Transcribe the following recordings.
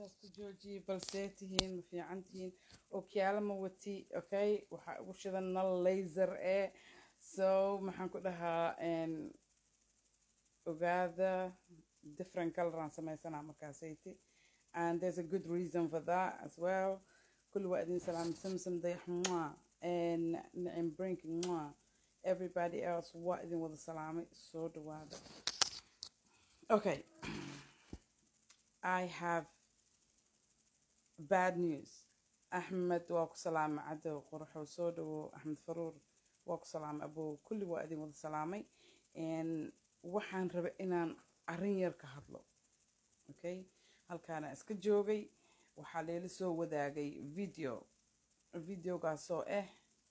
hoosta joojiye balsee tihiin ma fiican tihiin ookiyaalo ma wati okay waxaa ugu shidan nal laser ee so maxaan ku dhahaa ogaada different color aan sameysanaa markaasayti and there's a good reason for that as well kulli waa idin salaam samsam dayax mwah nicim brink mwah everybody else waa idin wada salaamay soo dhawaada okay I have bad news. Ahmed waa ku salaamay cadow qoraxow soo dhawo Axmed Faruur waa ku salaamay abow kulli waa idin wada salaamay waxaan rabay inaan arrin yar ka hadlo okay halkaana iska joogay waxaa leela soo wadaagay video videogaasoo ah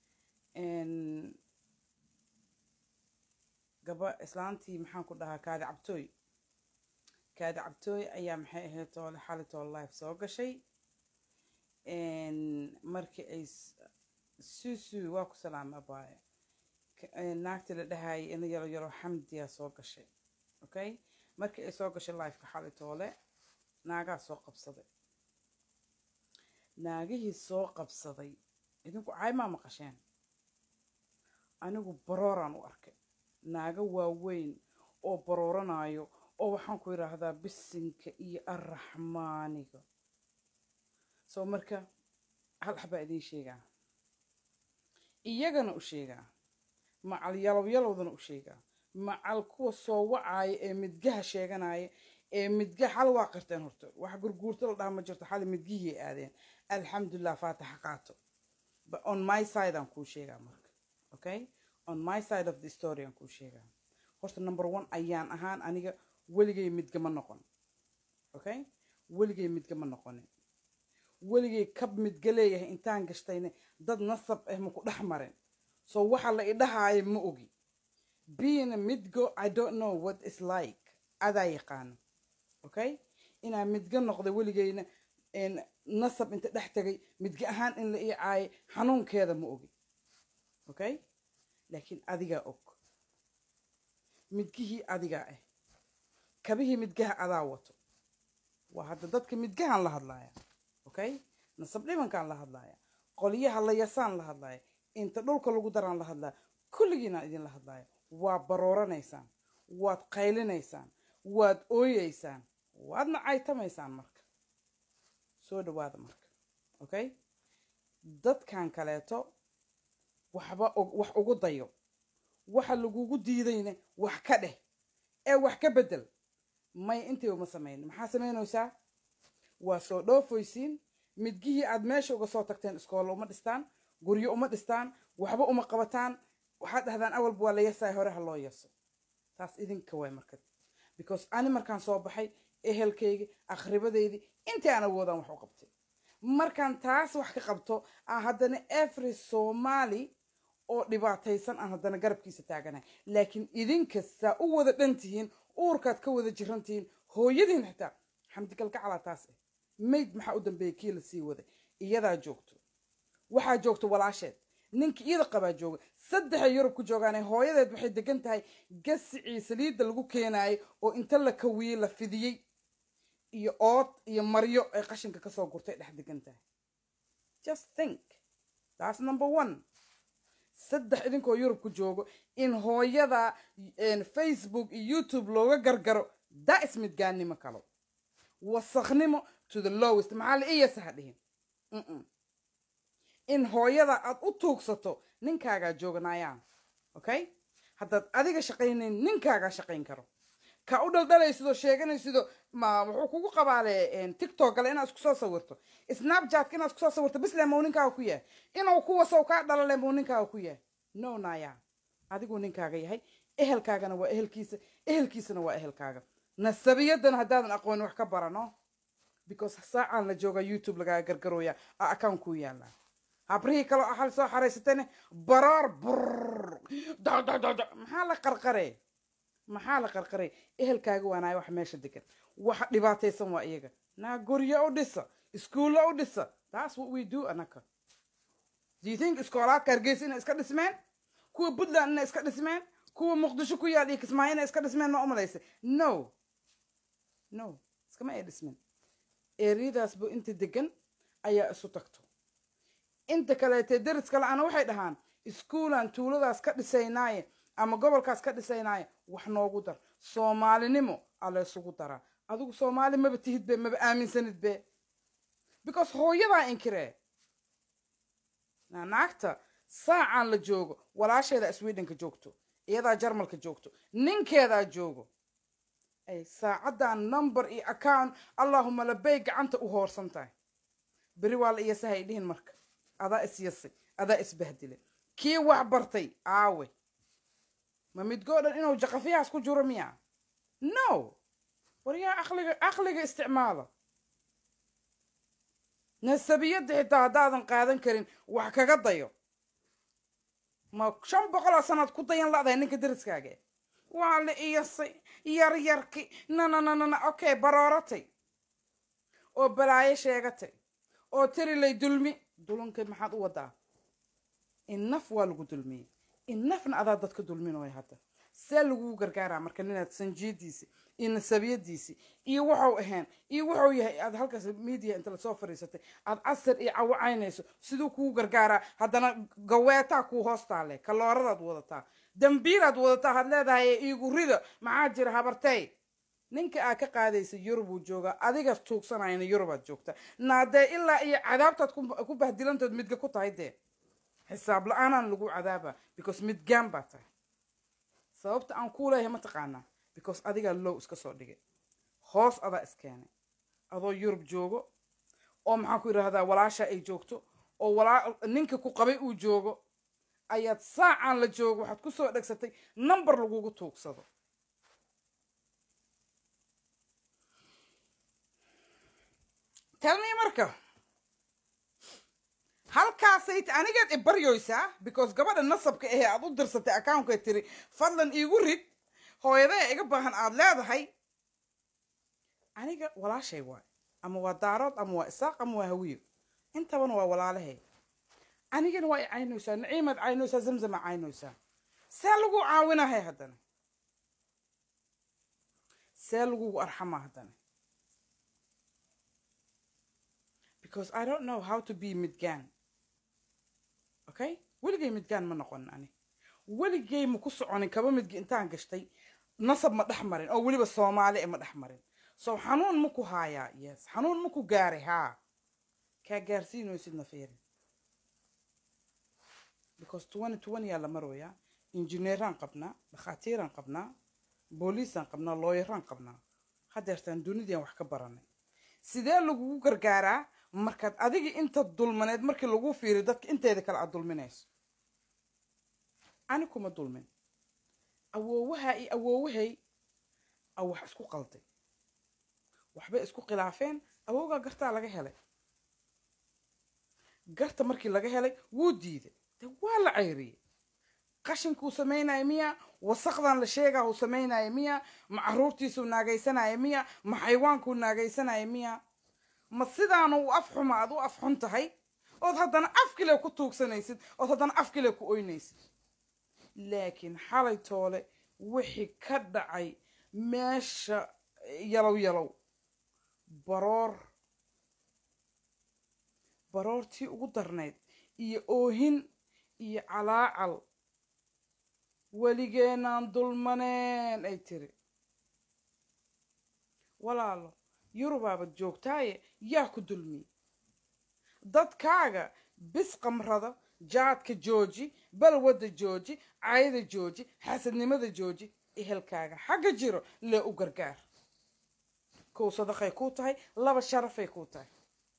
gaba islaantii maxaan ku dhahaa kaadi cabtooy kaadi cabtooy ayaa maxay ahayd toole xali toole life soo gashay markii ay suusu waa ku salaama abaaye naagtii la dhahayay ina yaro yaro xamdiyaa soo gashay okay markii ay soo gashay lifeka xali toole naagaa soo qabsaday naagihii soo qabsaday idinku caymaa maqasheen anigu barooraan u arkay naago waaweyn oo barooranaayo oo waxaan ku yidhaahdaa bisinka iyo arraxmaaniga soo marka hal xabaa idiin sheegaa iyagana u sheegaa macal yalow yalowdana u sheegaa macal kuwa soo wacaaya ee midgaha sheeganaya ee midga xal waa qirteen horta wax gurguurto la dhaha ma jirto xali midgihii aadeen alxamdulilah faataxa qaato but on my side aan kuu sheegaa marka okay on my side of the story aan kuu sheegaa horta number one ayaan ahaan aniga weligay midgama noqon okay weligay midgama noqonin weligay kab midga leeyahay intaan gashtayne dad nasab ah maku dhex marin so waxa la idhahaayo ma ogi being a midgo i don't know what is like adaa yaqaano okay inaan midga noqday weligayna nasab inta dhex tagay midga ahaan in la ii caayay xanuunkeeda ma ogi okay laakiin adigaa og midgihii adigaa ah kabihii midgaha adaa wato waa hadda dadka midgahaan la hadlaaya okay nasab dhibankaan la hadlaaya qolyaha layasaan la hadlaaya inta dhulka lagu daraan la hadlaaya kulligiinaan idinla hadlaaya waa barooranaysaan waad qaylinaysaan waad ooyeysaan waadna caytamaysaan marka soo dhawaada marka okay dadkan kaleeto waxba wax ugu dayo waxa lagugu diidayna wax ka dheh ee wax ka bedel may intii uma samayn maxaa samaynaysaa waa soo dhoofoysiin midgihii aad meesha uga soo tagteen iskoolo uma dhistaan guryo uma dhistaan waxba uma qabataan waxaad dhahdaan awalba waa la yasaay hore ha loo yaso taas idinka waay marka because ani markaan soo baxay ehelkaygi akhribadeydii intii aan awoodaan wax u qabtay markaan taas wax ka qabto aan haddana every somali oo dhibaataysan aan haddana garabkiisa taaganahay laakiin idinkastaa u wada dhan tihiin uurkaad ka wada jiran tihiin hooyadiin xitaa xamdigalgacalaa taas ah mayd maxaa u dambeeyay kii la sii waday iyadaa joogto waxaa joogto walaasheed ninka iyada qabaa jooga saddexay yurub ku joogaane hooyadeed waxay degan tahay gasicii saliidda lagu keenaayay oo inta la kawiyey la fidiyey iyo ood iyo maryo ay qashinka kasoo gurtay dhex degan tahay just think that's number one saddex idinkoo yurub ku joogo in hooyada facebook iyo youtube looga gargaro daa ismidgaannimo kalo wasakhnimo to the lowest maxaa la iyasa ha dhihin in hooyada aad u tuugsato ninkaagaa jooganayaan okay haddaad adiga shaqaynayn ninkaagaa shaqayn karo ka u dhaldhalaysidoo sheeganaysidoo ma wuxuu kugu qabaale tiktok gale inaad isku soo sawirto snapchatka inaad isku soo sawirto bisle mau ninkaaga ku yahay inuu kuwasow kaa dhalale mau ninkaaga ku yahay no naya adiguu ninkaaga yahay ehelkaagana waa ehelkiisa ehelkiisana waa ehelkaaga nasabiyadana haddaadan aqoonin wax ka barano because saacaan la joogaa youtube lagaaga gargarooya a account kuu yaallaa habrihii kaloo ahal soo xaraysatayne baroor brr maxaa la qarqare maxaa la qarqaray ehelkaaga waanaay wax meesha degan waxa dhibaataysan waa iyaga naa guryo u dhisa iskuullo u dhisa taas what we do anaka do you think iskoolaadka hargeysa inay iska dhismeen kuwa puntland inay iska dhismeen kuwa muqdisho ku yaal iyo kismaayo inay iska dhismeen ma umalaysay no no iskama ay dhismeen eeriyadaasba inta degan ayaa isu tagto inta kaleetee deris kale ana waxay dhahaan iskuulaan tuuladaas ka dhisaynaaye ama gobolkaas ka dhisaynaaye wax noogu dar soomaalinimo alla isugu daraa adigu soomaali maba tihid be maba aaminsanid be because hooyadaa inkiree naagta saacaan la joogo walaasheeda swedhenka joogto iyadaa jarmalka joogto ninkeedaa joogo ay saacaddan number iyo account allahuma labay gacanta u hoorsan tahay beri waa la iyasahay dhihin marka adaa isyasay adaa isbahdilay kii wax bartay aawe ma midgoo dhan inuu jaqafiyahaas ku jiro miya no waryaa aqliga caqliga isticmaala nasabiyadda xitaa haddaadan qaadan karin wax kaga dayo ma shan boqoloo sanaad ku dayan la'dahay ninka deriskaaga waa la iyasay yaryarki nanananana okay barooratay oo balaayo sheegatay oo tarilay dulmi dulankay maxaad u wadaa innaf waa lagu dulmiyey innafna adaa dadka dulminooya hadda see laguu gargaaraa marka ninaad sanjiidiisi iyo nasabiyadiisi iyo waxau ahayn iyo waxuu yahay aad halkaas media inta lasoo fadhiisatay aad casar iyo cawacaynayso siduu kuu gargaaraa haddana gaweetaa kuu hoostaale kalooradaad wadataa dambiilaad wadataa had leedahay iigu rida maxaa jira habartay ninka aad ka qaadaysa yurubuu joogaa adigaas tuugsanayna yurubaad joogtaa naadee ilaa iyo cadaabtaad ku bahdilantood midga ku tahay dee xisaab la-aanaan lagu cadaaba because midgaan baa tahay sababta aan kuu leeyahay ma taqaanaa because adigaa low iska soo dhigay hoos adaa iskeenay adoo yurub joogo oo maxaan ku yidhaahdaa walaasha ay joogto oo walaa ninka ku qabay uu joogo ayaad saacaan la joogo waxaad ku soo dhegsatay number lagugu tuugsado telmii marka halkaasay anigaad i baryoysaa because gabadha nasabka ahee aad u dirsatay accountka tiri fadlan iigu rid hooyadee iga baahan aad leedahay aniga walaashay waay ama waa daarood ama waa isaaq ama waa hawiyo intabana waa walaalahay anigana waa i caynaysaa naciimaad caynaysaa zamzama caynaysaa see lagu caawinahay haddana see lagugu arxamaa haddana because i don't know how to be midgaan okay weligay midgaan ma noqonin ani weligay ma ku soconin kaba midga intaan gashtay nasab ma dhex marin oo weliba soomaali e ma dhex marin so xanuun ma ku haayaa yes xanuun ma ku gaaray haa kaa gaarsiinaysid nafiirin because twenty twenty yaa la marooyaa injineeraan qabnaa dhakhaatiiraan qabnaa booliisaan qabnaa looyaraan qabnaa hadeertaan dunidian wax ka baranay sidee lagugu gargaaraa markaad adiga inta dulmaneed markii lagu fiiriyo dadka inteeda kale aad dulminayso ani kuma dulmin awoowaha iyo awoowahay a wax isku qalday waxbay isku khilaafeen awoogaa gartaa laga helay garta markii laga helay wuu diiday de waa la cayriyey qashinkuu samaynaya miya wasaqdan la sheegaa uu samaynaya miya ma caruurtiisuu naagaysanaya miya ma xaywaankuu naagaysanaya miya ma sidaanu u af xuma aad u af xun tahay ood haddana afkile ku tuugsanaysid ood haddana afkile ku oynaysid laakiin xalay toole wixii ka dhacay meesha yalow yalow baroor baroortii ugu darnayd iyo oohin iyo calaacal weligeenaan dulmaneen ay tiri walaalo yurubaabad joogtaaye yaa ku dulmiyey dadkaaga bis qamrada jaadka jooji balwadda jooji cayda jooji xasadnimada jooji ehelkaaga xagga jiro lee u gargaar kow sadaqay kuu tahay laba sharafay kuu tahay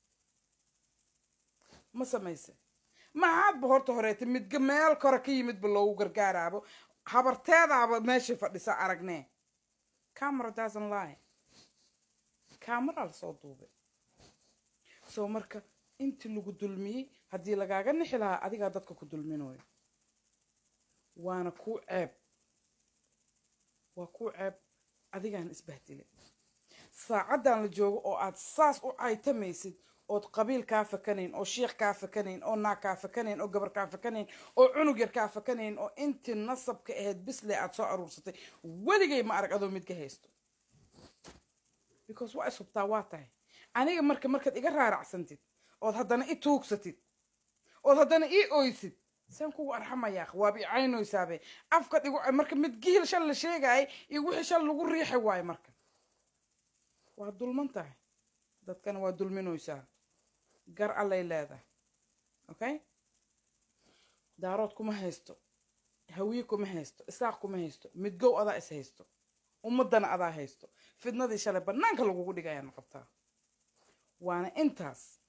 ma samayse maxaadba horta horeeta midga meel kore ka yimidba loogu gargaaraabo habarteedaaba meeshay fadhisa aragnee camera doesn't lie camera lasoo duubay soo marka intii lagu dulmiyey haddii lagaaga nixi lahaa adigaa dadka ku dulminayo waana kuu ceeb waa kuu ceeb adigaan isbahdilay saacaddan la joogo oo aad saas u caytamaysid ood qabiil kaa fakanayn oo shiikh kaa fakanayn oo naag kaa fakanayn oo gabar kaa fakanayn oo cunug yar kaa fakanayn oo intii nasabka ahayd bisle aad soo aruursatay weligay ma arag adoo midka haysto because waa is hubtaa waa tahay aniga marka markaad iga raaracsantid ood haddana i tuugsatid ood haddana ii oysid saan kugu arxamayaa waaba i caynoysaabe afka dhigu marka mid gihil shal la sheegaayay iyo wixii shal lagu riixi waayo marka waa dulman tahay dadkana waa dulminoysaa gar allay leedahay okay daarood kuma haysto hawiye kuma haysto isaaq kuma haysto midgow adaa is haysto ummadana adaa haysto fidnadii shalay bannaanka lagugu dhigayaana qabtaa waana intaas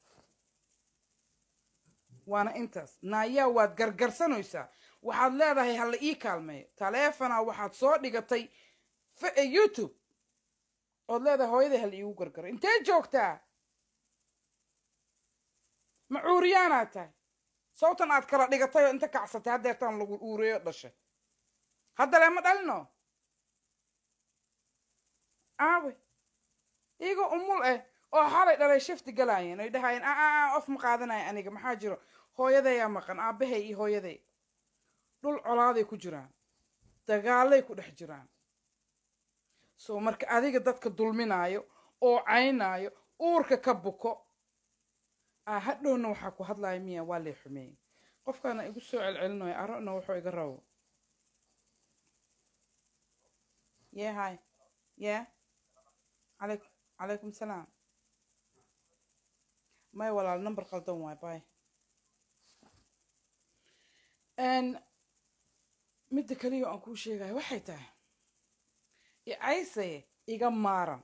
waana intaas naayaa waad gargarsanaysaa waxaad leedahay hala ii kaalmeeyo taleefona waxaad soo dhigatay youtube ood leedahay hooyaday hala iigu gargaro intee joogtaa ma cuuriyaanaad tahay sawtan aad kala dhigatay oo inta kacsatay haddeertaan lagu uureeyo dhashay haddale ma dhalino aawe iigoo umul eh oo xalay dhalay shifti galaayeen ay dhahaayeen aa of ma qaadanaya aniga maxaa jiro hooyadeyaa maqan aabbahay iyo hooyaday dhul colaaday ku jiraan dagaalay ku dhex jiraan soo marka adiga dadka dulminaayo oo caynaayo uurka ka buko aa hadhowna waxaa ku hadlaya miya waa lay xumeeyey qofkaana igu soo celcelinayo arona wuxuu iga rabo ye hi ye alay calaykum salaam may walaal number qaldan waay bay midda kaliya aan kuu sheegayo waxay tahay icaysaye iga maaran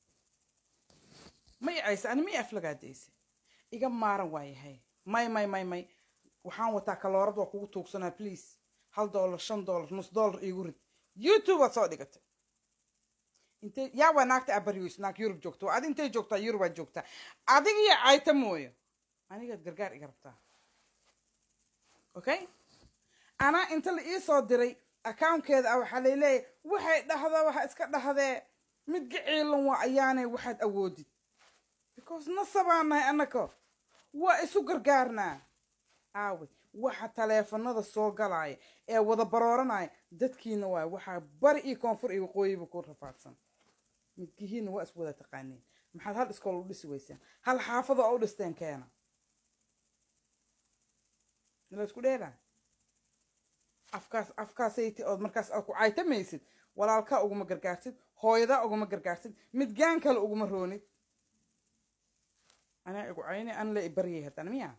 ma icaysa ani ma i aflagaadaysa iga maaran waayahay may may may may waxaan wataa kaloorad waa kugu tuugsanaa please hal dollar shan dollar nus dollar iigu rid youtube aad soo dhigatay intee yaa waa naagta abaryoys naag yurub joogto adi intay joogtaa yurubaad joogtaa adiga iyo cayta mooyo anigaad gargaar iga rabtaa okay anaa inta la ii soo diray accounkeeda ah waxaa layleeyahay waxay dhahdaa waxa iska dhahdee mid gaciilan waa ayaanay waxaad awoodid because nasabaan nahay annaka waa isu gargaarnaa aawe waxa taleefanada soo galaya ee wada barooranaya dadkiina waay waxaa bari iyo koonfur iyo waqooyiba ku rafaadsan midkihiina waa is wada taqaaniin maxaad hal iskool u dhisi weyseen hal xaafada oo u dhisteen keena la isku dheelaa afkaas afkaasayti ood markaas aad ku caytamaysid walaalkaa uguma gargaartid hooyadaa uguma gargaartid midgaan kale uguma roonid anaa igu cayne an la i baryay haddana miya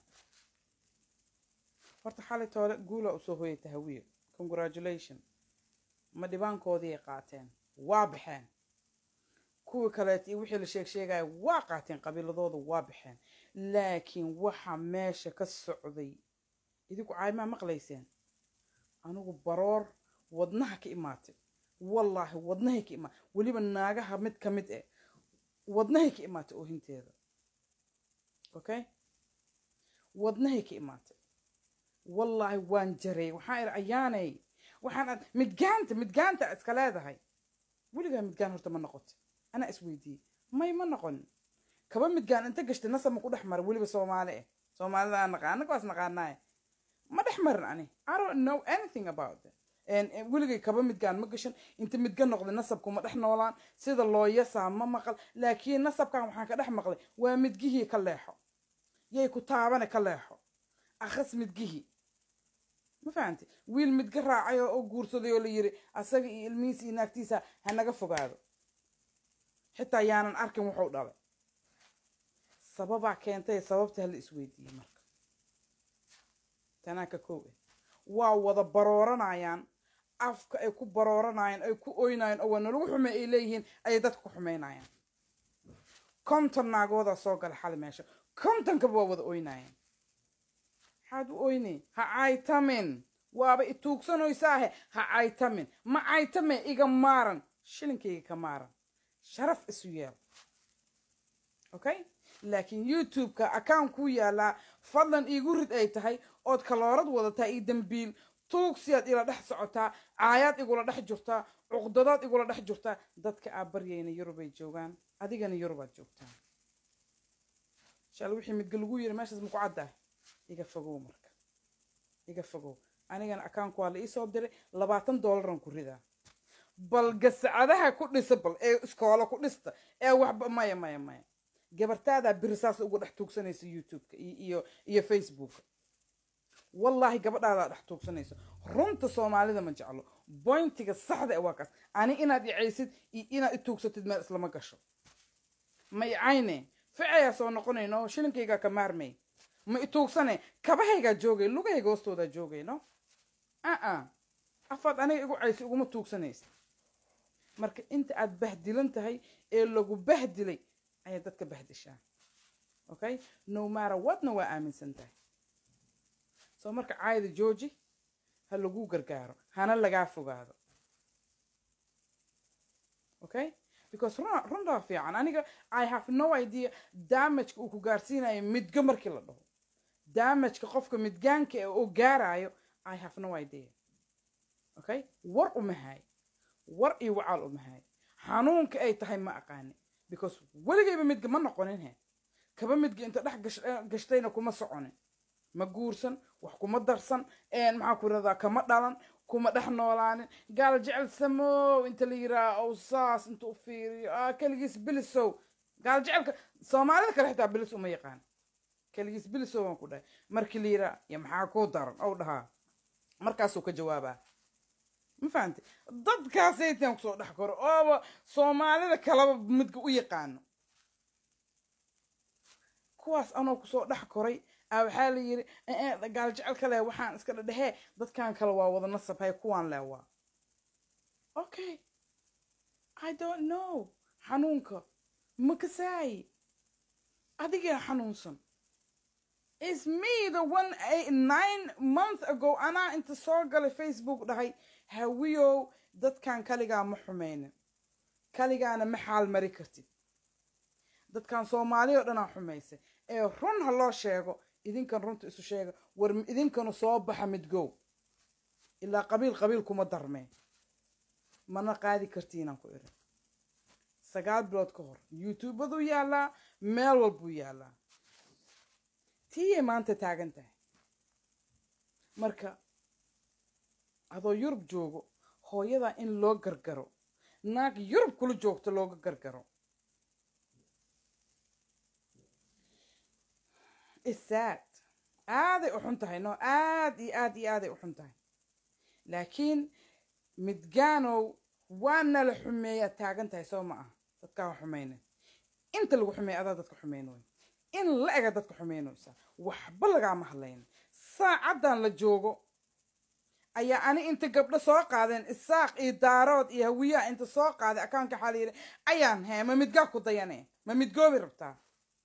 horta xalay toole guula usoo hoyata hawiye congratulation ma dhibaankoodiiay qaateen waa baxeen kuwii kaleet iyo wixii la sheeg sheegaya waa qaateen qabiiladooda waa baxeen laakiin waxa meesha ka socday idinku caymaa maqlayseen anigu baroor wadnaha ka imaatay wallaahi wadnahay ka imaatay weliba naagaha mid ka mid eh wadnahay ka imaatay oohinteeda okay wadnahay ka imaatay wallaahi waan jaray waxaan idhi ayaanay waxaan midgaanta midgaanta iska leedahay weligaa midgaan horta ma noqotay anaa isweydiiyey may ma noqon kaba midgaan inta gashtay nasab ma ku dhex mara weliba soomaali eh soomaalida aan naqaan annaga waas naqaanaaye ma dhex marin ani i don't know anything about it weligay kaba midgaan ma gashan inta midga noqday nasabku ma dhex noolaan sida loo yasaa ma maqal laakiin nasabkan waxaan ka dhex maqlay waa midgihii ka leexo yay ku taabane ka leexo akhas midgihii ma fahamtay wiil midga raacay oo guursaday oo la yiri asaga iyo ilmihiisa iyo naagtiisa ha naga fogaado xitaa yaanan arkin wuxuu dhalay sababaa keentay sababta hala isweydiiyey marka tanaa ka kow eh waa wada barooranayaan afka ay ku barooranayaan ay ku oynayaan oo waa nalagu xume ay leeyihiin ayay dadka ku xumaynayaan konton naagoodaa soo gala xali meesha kontonkaba waa wada oynayaan maxaad u oyne ha caytamin waaba i tuugsanoysaahe ha caytamin ma caytame iga maaran shilinkayga ka maaran sharaf isu yeel okay laakiin youtube-ka account kuu yaalaa fadlan iigu rid ay tahay ood kaloorad wadataa iyo dambiil tuugsiyaad ila dhex socotaa caayaad igula dhex jirtaa cuqdadaad igula dhex jirtaa dadka aa baryayna yurubay joogaan adigana yurubaad joogtaa shal wixii midga lagu yiri meeshaas maku caddaah iga fogow marka iga fogow anigana accountku waa la iisoo diray labaatan dollaran ku ridaa bal gasacadaha ku dhisa bal ee iskoola ku dhista ee waxba maya maya maya gabartaadaa biri saas ugu dhex tuugsanaysa youtube-ka iyo iyo iyo facebooka wallaahi gabadhaadaa dhex tuugsanaysa runta soomaalida ma jeclo boyntiga saxda e waa kaas ani inaad icaysid iyo inaad i tuugsatid meel islama gasho ma icayne ficayaa soo noqonayno shilinkaygaa ka maarmay ma i tuugsane kabahaygaa joogay lugahayga hoostoodaa joogay no aa afaad aniga igu caysi iguma tuugsanaysa marka inta aad bahdilan tahay ee lagu bahdilay ayaad dadka bahdishaa okay no matter whatna waa aaminsan tahay soo marka caayda jooji ha lagu gargaaro hana lagaa fogaado okay because run runtaa fiican aniga i have no idea damageka uu ku gaarsiinayo midga markii la dhaho damageka qofka midgaanka ee uu gaarayo i have no idea okay war umahay war iyo wacaal umahay xanuunka ay tahay ma aqaani because weligayba midga ma noqonin he kaba midga inta dhex gash- gashtayna kuma soconin ma guursan wax kuma darsan maxaa ku iradaa kama dhalan kuma dhex noolaanin gaal jecel samow inta la yiraa ow saas inta u fiiriyo ah keligiis bilisow gaal jecelka soomaalida kale xitaa bilis uma yaqaan keligiis bilisow waan ku dhahay markii la yiraa ya maxaa kuu daran ow dhahaa markaasuu ka jawaabaa ma fahamte dadkaasaytaan kusoo dhex koro ooba soomaalida kaleba midga u yaqaano kuwaas anoo kusoo dhex koray a waxaa la yiri gaal jecelka leh waxaan iska dhadhehee dadkan kale waa wada nasabhay kuwaan leh waa okay i don't know xanuunka ma kasaayi adigaa xanuunsan is me the one eight, nine month ago anaa inta soo galay facebook dhahay hawiyow dadkan kaligaa ma xumeynin kaligaana ma xaal mari kartid dadkan soomaali oo dhanaa xumaysay ee run ha loo sheego idinkan runta isu sheega war idinkanu soo baxa midgow ilaa qabiil qabiil kuma darmee mana qaadi kartiinaan ku iri sagaal bilood ka hor youtubaduu yaallaa meel walbuu yaallaa tiiyay maanta taagan tahay marka adoo yurub joogo hooyadaa in loo gargaro naag yurub kula joogto looga gargaro isaad aaday u xun tahay no aad iyo aad iyo aaday u xun tahay laakiin midgaanow waana la xumeeyaa taagan tahay soo ma ah dadkaa ha xumeyne inta lagu xumeeya adaa dadka xumeynoy in la ega dadka xumeynaysa waxba lagaama hadlayn saacaddan la joogo ayaa ani inta gabdho soo qaadeen isaaq iyo daarood iyo hawiyaha inta soo qaaday akaanka waxaa la yidhi ayaan hee ma midgaa ku dayane ma midgoobi rabtaa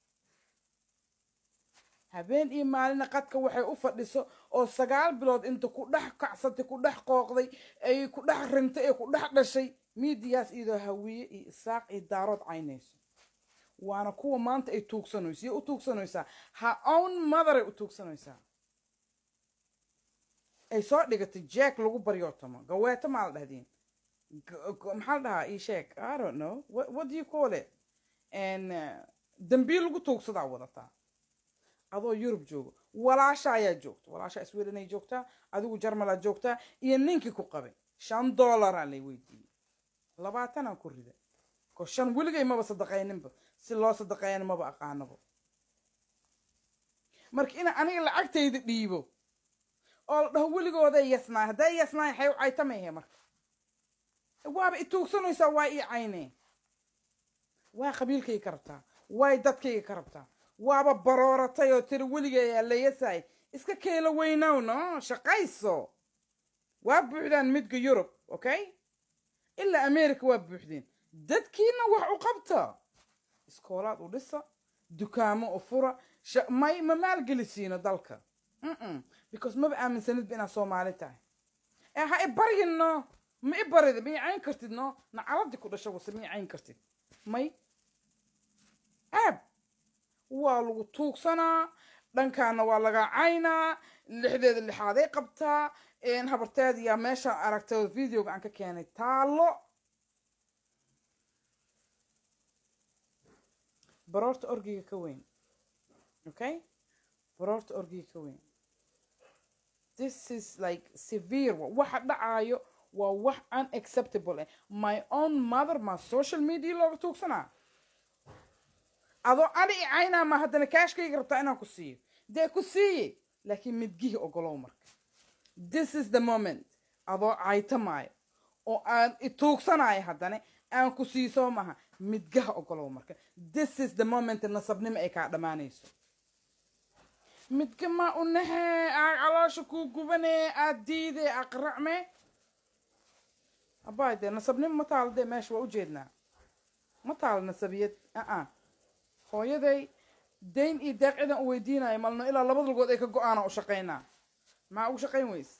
habeen iyo maalina qadka waxay u fadhiso oo sagaal bilood inta ku dhex kacsatay ku dhex qooqday ay ku dhex rintay ee ku dhex dhashay miidiyaas iyadoo hawiye iyo isaaq iyo daarood caynayso waana kuwa maanta ay tuugsanayso iyo u tuugsanaysaa ha own motheray u tuugsanaysaa ay soo dhigatay jack lagu baryootomo gaweeto maa la dhahdiin maxaa la dhahaa ii sheeg i don't know what, what do you call it and dambiil lagu tuugsadaa wadataa adoo yurub joogo walaasha ayaa joogta walaasha sweden ay joogtaa adigu jarmal aad joogtaa iyo ninkii ku qabay shan dollaraa lay weydiiyey labaatanaan ku rida ko shan weligay maba sadaqayninba si loo sadaqeeyana maba aqaanabo marka ina aniga lacagtayda dhiibo oo la dhaho weligooday yasnaay hadday yasnaay xay u caytamayhe marka waaba i tuugsanaysaa waa ii cayne waa qabiilkayga ka rabtaa waay dadkayga ka rabtaa waaba barooratay oo tiri weligeeyaa la yasaay iska keelo weynow no shaqayso waa buuxdaan midga yurub okay ilaa america waa buuxdeen dadkiina wax u qabta iskoolaad u dhisa dukaamo u fura may ma maalgelisiino dalka because maba aaminsanidba inaad soomaali tahay ee ha i baryin no ma i barida ma i cayn kartid no nacaladii ku dhasha wase ma i cayn kartid may aab waa lagu tuugsanaa dhankaana waa laga caynaa lixdeeda lixaaday qabtaa habarteed yaa meeshaan aragtay oo videoga aan ka keenay taalo baroorta orgiga ka weyn okay baroorta orgiga ka weyn this is like severe waxa dhacaayo waa wax unacceptable eh my own mother ma social media looga tuugsanaa adoo ani i caynaa ma haddana kaashkayga rabtaa inaan ku siiyo dee ku siiye laakiin midgihii ogolow marka this is the moment adoo caytamaayo oo aan ituugsanayo haddana aan ku siiso maha midgaha ogolow marka this is the moment nasabnimo ay kaa dhammaanayso midga ma unahe aa caloosha kuu gubane aad diide aqracme abay dee nasabnimo ma taalo dee meesha waa ujeednaa ma taalo nasabiyad aa hooyaday dayn iyo deeq cidan u weydiinayo malno ilaa labada lugood ay ka go-aana u shaqaynaa maxaa ugu shaqayn weyse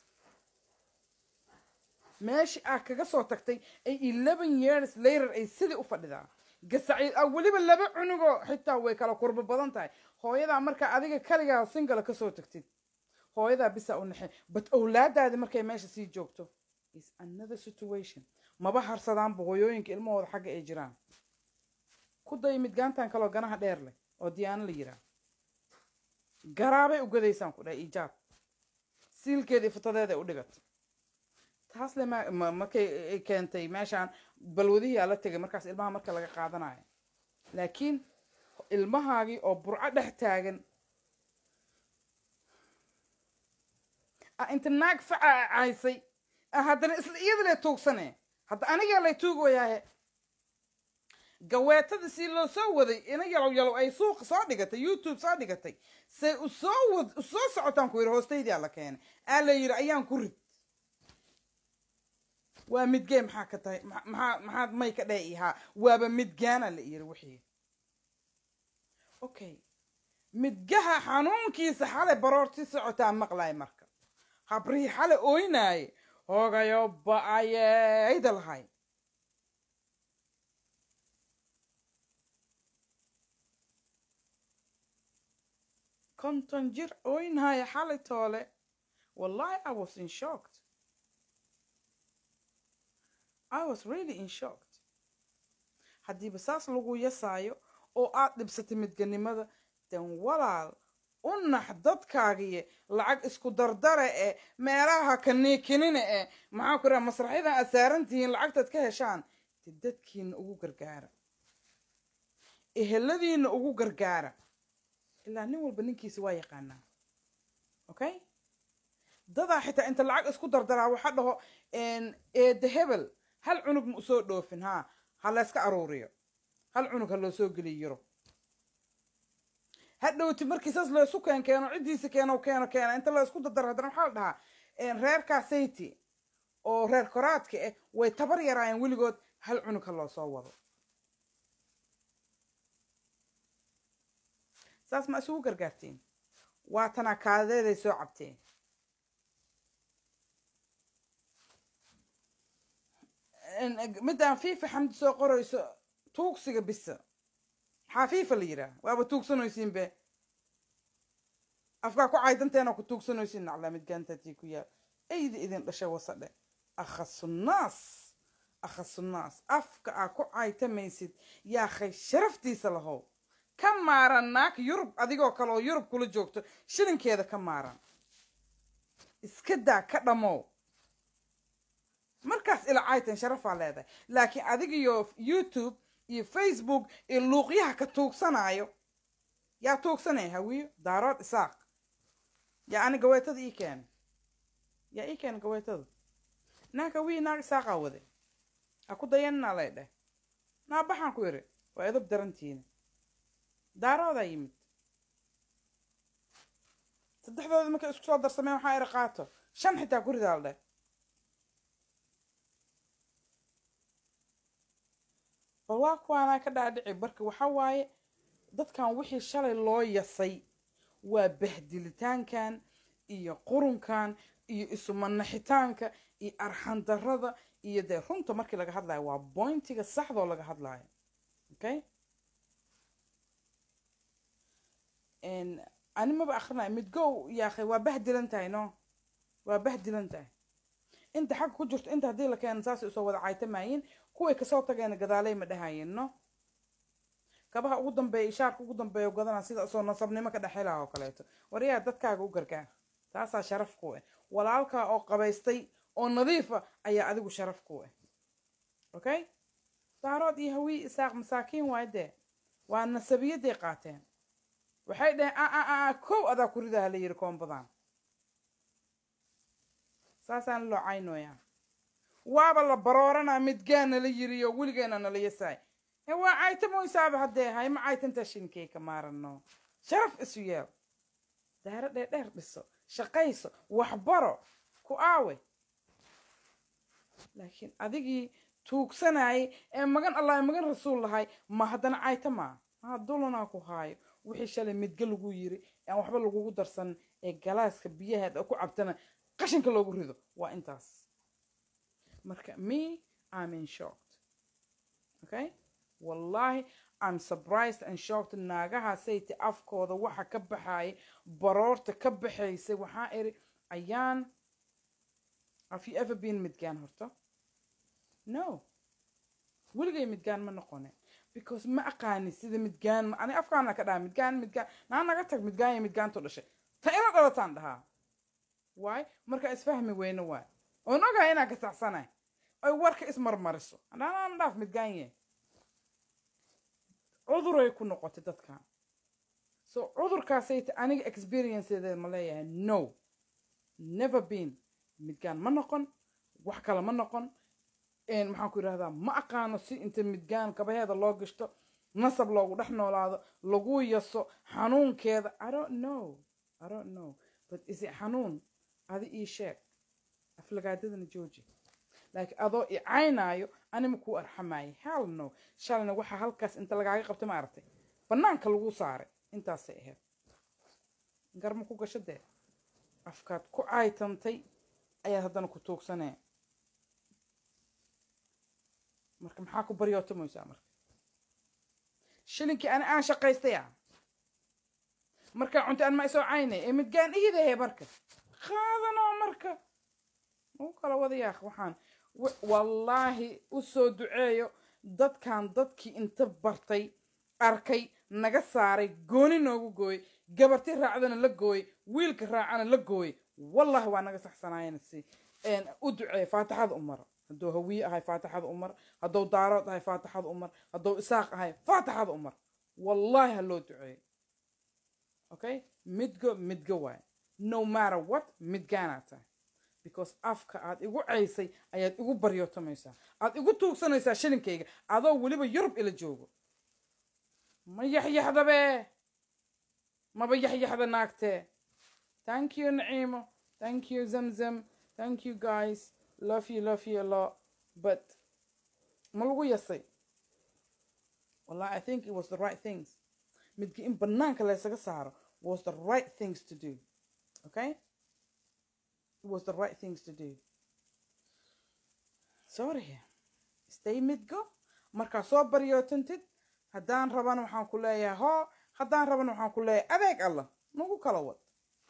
meeshii aa kaga soo tagtay ay eleven years later ay sidii u fadhidaa gasaciid ah weliba laba cunugoo xitaa way kala kurbo badan tahay hooyadaa markaa adiga kaligaa singala kasoo tagtid hooyadaa bisaa u naxe but owlaadaadi markay meesha sii joogto is another situation maba harsadaanba hooyooyinka ilmahooda xagga ay jiraan ku day midgaantan kaloo ganaha dheer leh oo diyaano la yiraa garaabay u gadaysaan ku dhahay ijaab siilkeeda iyo futadeeda ay u dhigatay taas le ma- ma- markay ay keentay meeshaan balwadihii aa la tegay markaas ilmaha marka laga qaadanayo laakiin ilmahaagii oo burco dhex taagan a inta naag faca a caysay a haddana isla iyada lay tuugsane hadda anigaa lay tuugayaahe gaweetada si loo soo waday ina yalow yalow ay suuqa soo dhigatay youtube soo dhigatay say u soo wad u soo socotaan ku yidhi hoostaydii aa la keenay aa la yidhi ayaan ku rid waa midgee maxaa ka tahay ma- maxaa maxaad may ka dheh ihaa waaba midgaana la yidhi wixii okay midgaha xanuunkiisa xalay baroorti socotaa maqlaay marka habrihii xalay ooynaaye hoogayo ba-ayeyda lahay konton jir ooynaaye xalay toole wallahi i was in shocked i was really in shocked haddiiba saas lagu yasaayo oo aad dhibsatay midganimada den walaal u nax dadkaagiye lacag isku dardare ee meelaha kaniikinina ee maxaa ku raha masraxyadan aad saarantihiin lacagtaad ka heshaan de dadkiina ugu gargaara eheladiina ugu gargaara ilaa nin walba ninkiisa waa yaqaanaa okay dadaa xitaa inta lacag isku dardaraa waxa dhaho eede hebel hal cunug ma usoo dhoofin haa ha layska aruuriyo hal cunug ha loo soo geliyo yurub hadhowti markii saas laysu keen keeno ciddiisa keeno keeno keena inta la isku dardaro haddana waxaa la dhahaa reerkaa sayti oo reer koraadka ah way tabar yaraayeen weligood hal cunug ha loo soo wado saas ma isugu gargaartiin waa tanaa kaadeeday soo cabteen midaan fiifa xamdi soo qorayso tuugsiga bisa maxaa fiifa la yidhaah waaba tuugsanaysiin be afkaa ku caydanteena ku tuugsanaysiin naclaa midgaantatii ku yaal ayda idin dhashay wasadhe akhasunaas akhasunaas afka aa ku caytamaysid yaakhay sharaftiisa lahow ka maaran naag yurub adigoo kale oo yurub kula joogto shilinkeeda ka maaran iska daa ka dhamow markaas ila caytan sharafaa leedahay laakiin adigiyo youtube iyo facebook iyo luuqyaha ka tuugsanayo yaa tuugsanaya hawiyo daarood isaaq yaa ani gaweetada ii keena yaa ii keena gaweetada naag hawiyo naag isaaqaa wade ha ku dayanina lay dheh naabaxaan ku yiri waa edab darantiina daaroodaa yimid saddexdooda markay isku soo darsameen waxaa iri qaato shan xitaa ku ridaa la dheh bal waa kuwaanaa ka dhaadhici barka waxa waaye dadkan wixii shalay loo yasay waa bahdilitaankan iyo qurunkan iyo isumanaxitaanka iyo arxandarada iyo dee runta markii laga hadlayo waa bointiga saxdoo laga hadlayo okay ani maba akrinaya midgow yaakhay waa bahdilan tahay no waa bahdilan tahay inta xagga ku jirto inta haddii la keeno saasay usoo wada caytamaayin kuway kasoo tageena gadaaley ma dhahayeen no kabaha ugu dambeeya ishaarka ugu dambeeya gadana sida soo nasabnimo ka dhexelaha oo kaleeto waryaa dadkaaga u gargaar taasaa sharaf ku ah walaalkaa oo qabaystay oo nadiifa ayaa adigu sharaf ku ah okay daarood iyo hawii isaaq masaakiin waay dee waa nasabiyaday qaateen waxay dhaheen a kow adaa ku ridaha la yidhi koombadan saasaan loo caynooyaa waaba la barooranaa midgaan nala yiriyo weligeena nala yasaay e waa caytamoysaaba haddee hay ma caytantaa shinkay ka maarano sharaf isu yeel daaro dheerdheer dhiso shaqayso waxbaro ku aawe laakiin adigii tuugsanayay ee magan allah magan rasuul lahay ma haddana cayta maa maa dulanaa ku haayo wixii shalay midga lagu yiri aan waxba lagugu darsan ee galaaska biyaheeda ku cabtana qashinka loogu rido waa intaas marka me i'm in shocked okay wallahi i'm surprised and shocked naagaha sayti afkooda waxa ka baxaya baroorta ka baxaysay waxaa iri ayaan have you ever been midgaan horta no weligay midgaan ma noqone because ma aqaani sida midgaan ani afkaana ka dhaha midgaan midgaan naa naga tag midgaan iyo midgaantu dhashay ta ila dhalataan dhahaa waay marka isfahmi weyne waay oon ogahay inaan kasaxsanay oy warka ismarmariso hadhaanaan dhaaf midgaanye cuduray ku noqotay dadkan so cudurkaasayta aniga experienceedeed ma leeyahay no never been midgaan ma noqon wax kale ma noqon maxaan ku yidhahdaa ma aqaano si inta midgaan kabaheeda loo gashto nasab loogu dhex noolaado lagu yaso xanuunkeeda i don't know i don't know but is it xanuun adi ii sheeg aflagaadadana jooji laakiin adoo i caynaayo anima kuu arxamaayo hell no shalayna waxaa halkaas inta lagaaga qabtay ma aragtay bannaanka lagu saaray intaasay ahayd garma ku gasho dee afkaad ku caytantay ayaad haddana ku tuugsanee marka maxaa ku baryootamaysaa marka shilinkii ani aan shaqaystaya markaa cunta aan ma isoo caynay ee midgaan ihidahe marka qaadanoo marka ugu kala wadayaaq waxaan wallaahi u soo duceeyo dadkan dadkii inta bartay arkay naga saaray gooni noogu gooy gabarti raacdana la gooy wiilka raacana la gooy wallahi waa naga saxsanaayana si u duceeya faatixada u maro hadduu hawiye ahay faatixada u mar hadduu daarood ahay faatixada u mar hadduu isaaq ahay faatixada u mar wallahi ha loo duceeyo okay midgo midgo waay no matter what midgaanaa tahay because afka aad igu caysay ayaad igu baryootamaysaa aad igu tuugsanaysaa shilinkayga adoo weliba yurub ila joogo ma yaxyaxdabe maba yaxyaxda naagtee thank you naciimo thank you zamzam thank you guys love you love you a lot but ma lagu yasay wallahi i think it was the right things midki in banaanka laysaga saaro was the right things to do okay it was the right things to do sorry stay midgo markaa soo baryootantid haddaan rabana waxaan ku leeyahay hoo haddaan rabana waxaan ku leeyahay adeeg allah nagu kala wad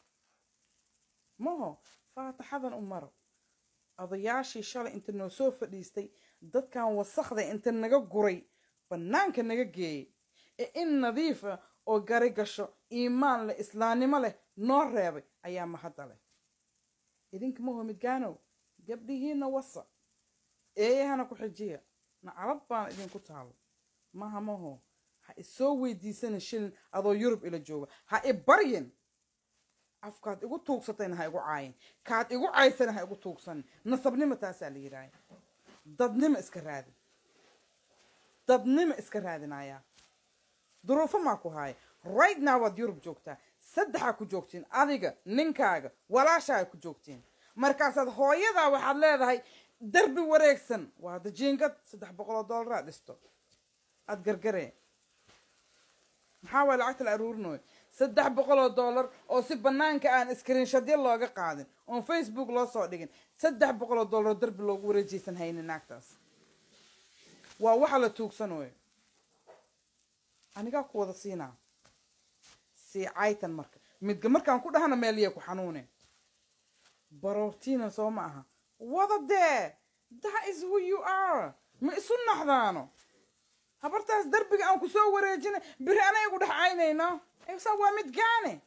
maho faatixadan u maro odayaashii shalay inta noo soo fadhiistay dadkan wasakda inta naga guray bannaanka naga geeyey ee in nadiifa oo gari gasho iimaan leh islaamnimo leh noo reebay ayaa mahadda leh idinka maho midgaanow gabdhihiina wasa eeyahana ku xijiya nacalad baana idinku taalo maha maho ha isoo weydiisana shilin adoo yurub ila jooga ha i baryin afkaad igu tuugsatayna ha igu caayin kaad igu caysana ha igu tuugsanin nasabnimo taasaa la yidhaahay dadnimo iska raadi dadnimo iska raadinayaa duruufo maa ku haaya right now waad yurub joogtaa saddexaa ku joogtiin adiga ninkaaga walaashaa ku joogtiin markaasaad hooyadaa waxaad leedahay darbi wareegsan waa hadda jiingad saddex boqoloo dollaraa dhisto aad gargaree maxaa waay lacagta la aruurinooyo saddex boqoloo dollar oo si bannaanka aan iskriinshadyo looga qaadin oon facebook loo soo dhigin saddex boqoloo dollar oo darbi loogu wareejaysan haynin naagtaas waa waxa la tuugsanooyo anigaa ku wada siinaa sii caytan marka midga markaan ku dhahana meeliya ku xanuune baroortiina soo ma aha wada dee that is who you are ma isu naxdaano habartaas darbiga aan ku soo wareejina biri anayagu dhex caynayno sa waa midgaane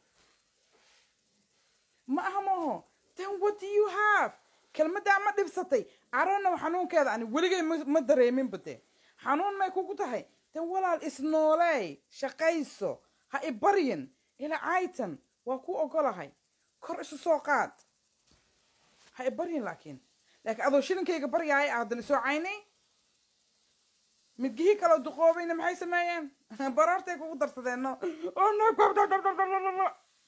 ma aha maho then what do you have kelmaddaa ma dhibsatay aronow xanuunkeeda ani weligay ma dareeminba dee xanuun may kugu tahay tan walaal isnooleey shaqayso ha i baryin ila caytan waa ku ogolahay kor isu soo qaad ha i baryin laakiin laakiin adoo shilinkayga baryaaya aadana soo caynay midgihii kaloo duqoobayna maxay sameeyeen baroortay kugu darsadeen no oh no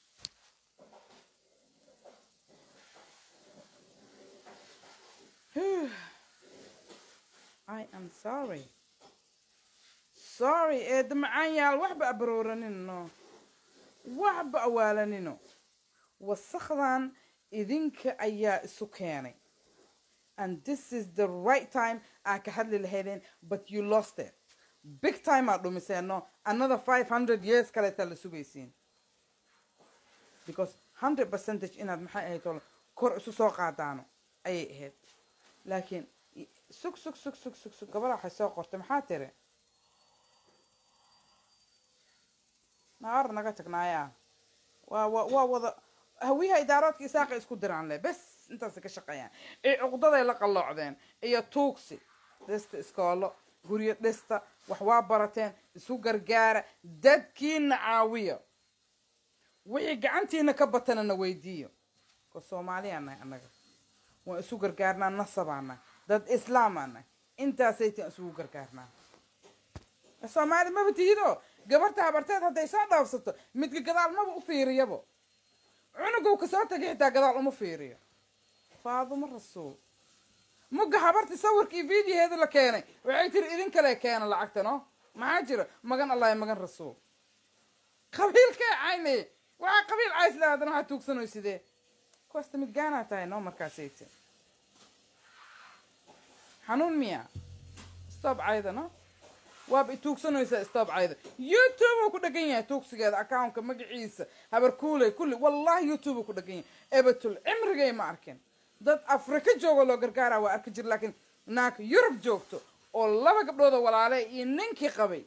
I am sorry. Sorry, eedda macaan yaal waxba abarooranino waxba awaalanino wasakdan idinka ayaa isu keenay and this is the right time aa ka hadli lahaydeen but you lost it big time aad dhumiseeno another five hundred years kaleetaa la sugaysiin because hundred percentage inaad maxay ahayd oo kor isu soo qaadaano ayay ahayd laakiin sug sug sug sug sug sug gabadha waxay soo qortay maxaa tiri naar naga tagnaayaa waa waa waa wada hawiyaha idaaroodka isaaqa isku diraan le bes intaasay ka shaqeeyaan ee cuqdaday la qalloocdeen iyo tuugsi dhista iskoolo guryo dhista wax waa barateen isu gargaara dadkiina caawiya wixii gacantiina ka batana na weydiiyo ko soomaaliyaa nahay annaga waan isu gargaarnaa nasabaa nahay dad islaamaa nahay intaasaytaan isugu gargaarnaa soomaali maba tihido gabarta habarteed hadday soo dhaafsato midka gadaal maba u fiiriyabo cunugow kasoo tagay xitaa gadaal uma fiiriyo faadumo rasuul mugga habarti sawirkii videoheeda la keenay waxay tiri idin kale keena lacagta no maxaa jira magan allahi magan rasuul qabiilkee cayne waxaa qabiil cays lahaadana waxaa tuugsanoy sidee kuwaasta midgaanaa tahay no markaasayte xanuun miya stop cayda no waaba ituugsanaysaa stop cayda youtube uu ku dhagan yahay tuugsigeeda accountka magaciisa habarkuuley kulli wallahi youtube uu ku dhagan yahay ebatul cimrigay ma arkin dad afrika jooga loo gargaaraa waa arki jir laakiin naag yurub joogto oo laba gabdhoodoo walaale iyo ninkii qabay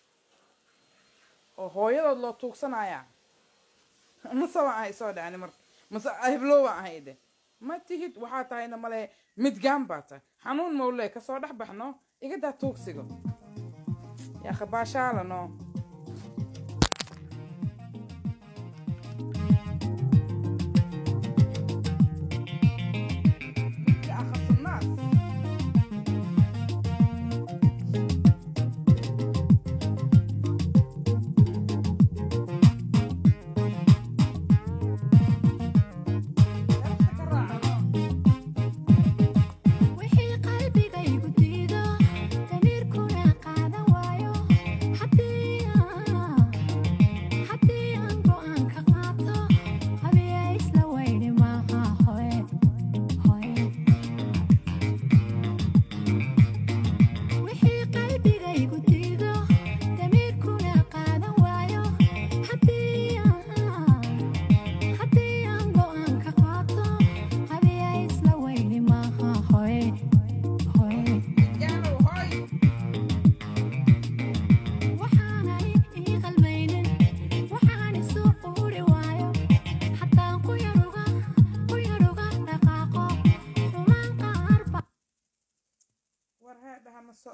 oo hooyadood loo tuugsanayaa mase waan ahay soo dhacni marka mase heblow waan ahay de ma tihid waxaa tahayna male midgaan baa tahay xanuun mawle kasoo dhex baxno igadaa tuugsiga yaa khabaashaala no يا أخص الناس wixii qalbigaygu diido damiirkuna qaadan waayo haddii aan go'aan ka qaato habiya isla weyni maaha hoye hoye wixii qalbigaygu diido damiirkuna qaadan waayo haddii haddii aan go'aan ka qaato habiya isla weyni maaha hoye hoye قالوا هاي waxaanay ii qalmaynin waxaan isu quuri waayo xataan ku yaruga ku yaruga dhaqaaqo xumaan qaarba war heedhaha maso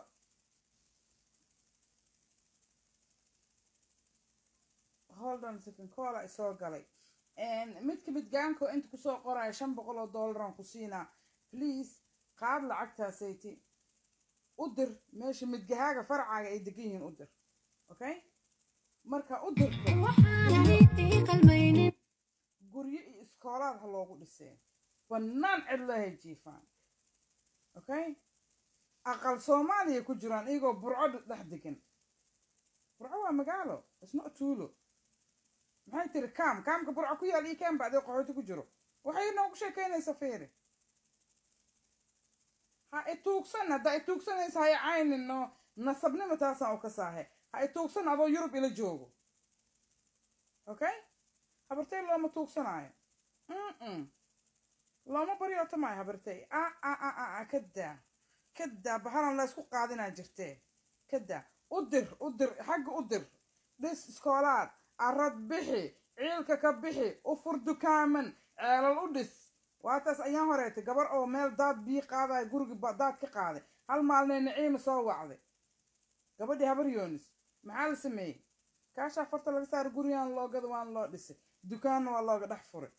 hold on a second coola isoo galay midka midgaanko inta kusoo qoraya shan boqol oo dollaran ku siinaa please qaad lacagtaasayti u dir meesha midgahaaga farcaaga ay degan yihiin u dir okay marka u dirto waxaanay ii qalmaynin guryo iyo iskoolaad ha loogu dhisee bannaan cidlahay jiifaan okay aqal soomaaliya ku jiraan iyagoo burco dhex degan burco waa magaalo isna tuulo maxay tiri kaam kaamka burco ku yaal io kaam bacdee qaxooti ku jiro waxay noogu sheekaynaysa feeri ha ituugsan haddaa ituugsanaysa hay caynin no nasabnimo taasaan u ka saahe ha ituugsan adoo yurub ila joogo okay habartay looma tuugsanaayo mm looma baryooto maayo habartay a a a a a kadaa kadaa bahalan la isku qaadinaa jirtee kadaa u dir u dir xagga u dir dhis iskoolaad arad bixi ciilka ka bixi u fur dukaaman ceelal u dhis waataas ayaan horeetay gabar oo meel daad bii qaadaya gurigi ba- daad ka qaaday hal maalnay naciima soo wacday gabadhii habar yoonis maxaa la sameeyey kaashaa farta laga saara gurigaan loogada waan loo dhisay dukaanna waa looga dhex furay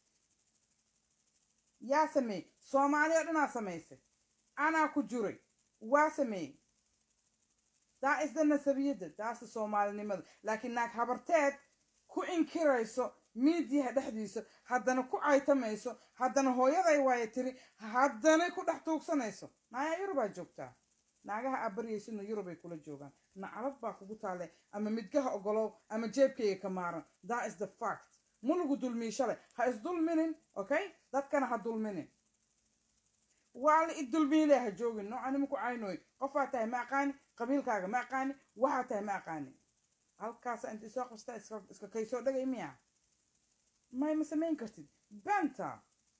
yaa sameeyey soomaaliya dhanaa samaysay anaa ku jiray waa sameeyey daa isda nasabiyadda daasa soomaalinimada laakiin naag habarteed ku inkirayso miidiyaha dhexdiisa haddana ku caytamayso haddana hooyaday waaye tiri haddana ku dhex tuugsanayso naayaa yurubaa joogtaa naagaha aad baryaysidna yurubay kula joogaan nacalad baa kugu taale ama midgaha ogolow ama jeebkayga ka maaran that is the fact ma lagu dulmii shalay ha isdulminin okay dadkana ha dulminin waa la idulmiile ha joogin noocanima ku caynooy qofaa tahay ma aqaani qabiilkaaga ma aqaani waxaa tahay ma aqaani halkaasa inta isoo qabstaa iska iska kaysoo dhagay miya may ma samayn kartid benta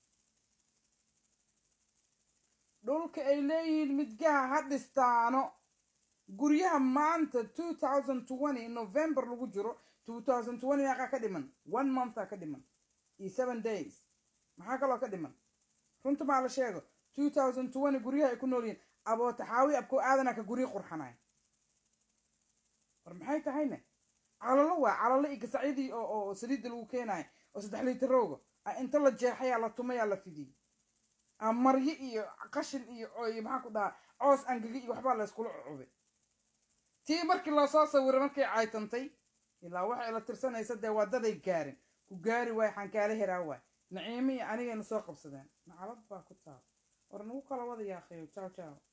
dhulka ay leeyihiin midgaha ha dhistaano guryaha maanta two thousand twenty november lagu jiro two thousand twenty meeqaa ka dhiman one monthaa ka dhiman iyo seven days maxaa kaloo ka dhiman runta maa la sheego two thousand twenty guryaha ay ku nool yihiin abootaxaawi abkoo aadana ka guryo qurxanay war maxay tahayne calalo waa calalo iyo gasacyadii oo oo saliidda lagu keenayo oo saddex liitarooga a inta la jeexayaa la tumayaa la fidiyey a maryo iyo qashin iyo iyo maxaa ku dhahaa coos angagi iyo waxbaa la iskula cubay tii markii loo soo sawiray markay caytantay ilaa waxay la tirsanaysa dee wadaday gaarin ku gaari waay xankaala heraa waay naciimo iyo anigayna soo qabsadeen nacalad baa ku taal war nagu kala wada yaakhayo jaw jaw